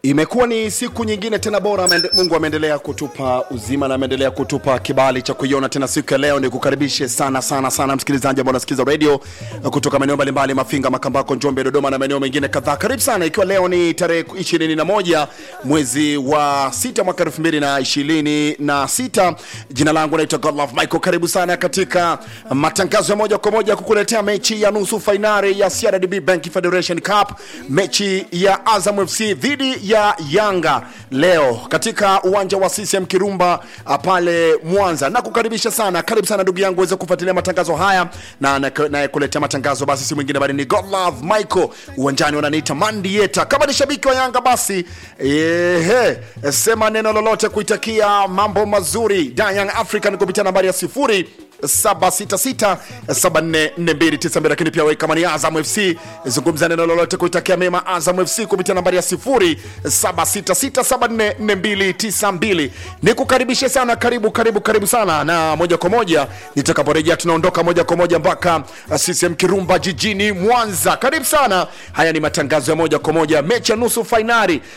Imekuwa ni siku nyingine tena bora. Amende, Mungu ameendelea kutupa uzima na ameendelea kutupa kibali cha kuiona tena siku ya leo. Ni kukaribishe sana sana sana msikilizaji ambao unasikiza radio kutoka maeneo mbalimbali, Mafinga, Makambako, Njombe, Dodoma na maeneo mengine kadhaa. Karibu sana, ikiwa leo ni tarehe 21 mwezi wa sita mwaka 2026. Jina langu naitwa Godlove Michael. Karibu sana katika matangazo ya moja kwa moja kukuletea mechi ya nusu fainali ya CRDB Bank Federation Cup, mechi ya Azam FC dhidi ya Yanga leo katika uwanja wa CCM Kirumba ah, pale Mwanza. Na kukaribisha sana, karibu sana ndugu yangu uweze kufuatilia matangazo haya, na nayekuletea matangazo basi si mwingine bali ni Godlove Michael. Uwanjani wananiita Mandieta. Kama ni shabiki wa Yanga basi ehe, sema neno lolote kuitakia mambo mazuri da Young African kupitia nambari ya sifuri 766744292 lakini pia wewe kama ni Azam FC zungumza neno lolote kuitakia mema Azam FC kupitia nambari ya 0766744292. Nikukaribishe sana, karibu karibu karibu sana, na moja kwa moja nitakaporejea, tunaondoka moja kwa moja mpaka CCM Kirumba jijini Mwanza. Karibu sana, haya ni matangazo ya moja kwa moja, mechi ya nusu fainali